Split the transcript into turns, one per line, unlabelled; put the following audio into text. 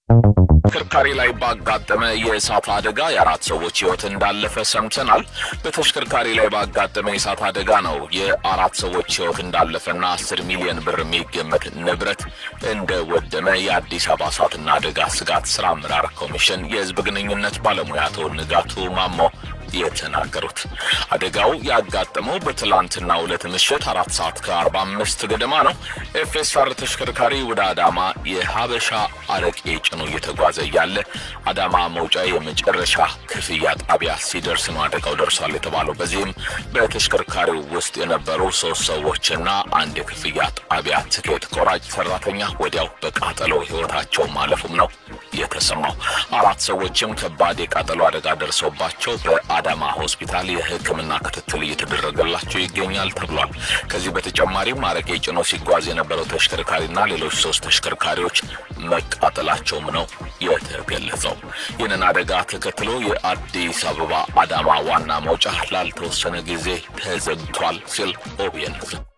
ተሽከርካሪ ላይ ባጋጠመ የእሳት አደጋ የአራት ሰዎች ሕይወት እንዳለፈ ሰምተናል። በተሽከርካሪ ላይ ባጋጠመ የእሳት አደጋ ነው የአራት ሰዎች ሕይወት እንዳለፈና አስር ሚሊዮን ብር የሚገመት ንብረት እንደወደመ የአዲስ አበባ እሳትና አደጋ ስጋት ስራ አመራር ኮሚሽን የሕዝብ ግንኙነት ባለሙያ አቶ ንጋቱ ማሞ የተናገሩት አደጋው ያጋጠመው በትላንትና ሁለት ምሽት አራት ሰዓት ከአርባ አምስት ገደማ ነው። ኤፍኤስአር ተሽከርካሪ ወደ አዳማ የሀበሻ አረቄ ጭኖ እየተጓዘ እያለ አዳማ መውጫ የመጨረሻ ክፍያ ጣቢያ ሲደርስ ነው አደጋው ደርሷል የተባለው። በዚህም በተሽከርካሪው ውስጥ የነበሩ ሶስት ሰዎችና አንድ የክፍያ ጣቢያ ትኬት ቆራጭ ሰራተኛ ወዲያው በቃጠሎ ህይወታቸው ማለፉም ነው የተሰማው። አራት ሰዎችም ከባድ የቃጠሎ አደጋ ደርሶባቸው በአዳማ ሆስፒታል የሕክምና ክትትል እየተደረገላቸው ይገኛል ተብሏል። ከዚህ በተጨማሪም አረቄ ጭኖ ሲጓዝ የነበረው ተሽከርካሪና ሌሎች ሶስት ተሽከርካሪዎች መቃጠላቸውም ነው የተገለጸው። ይህንን አደጋ ተከትሎ የአዲስ አበባ አዳማ ዋና መውጫ ላልተወሰነ ጊዜ ተዘግቷል ሲል ኦቢኤን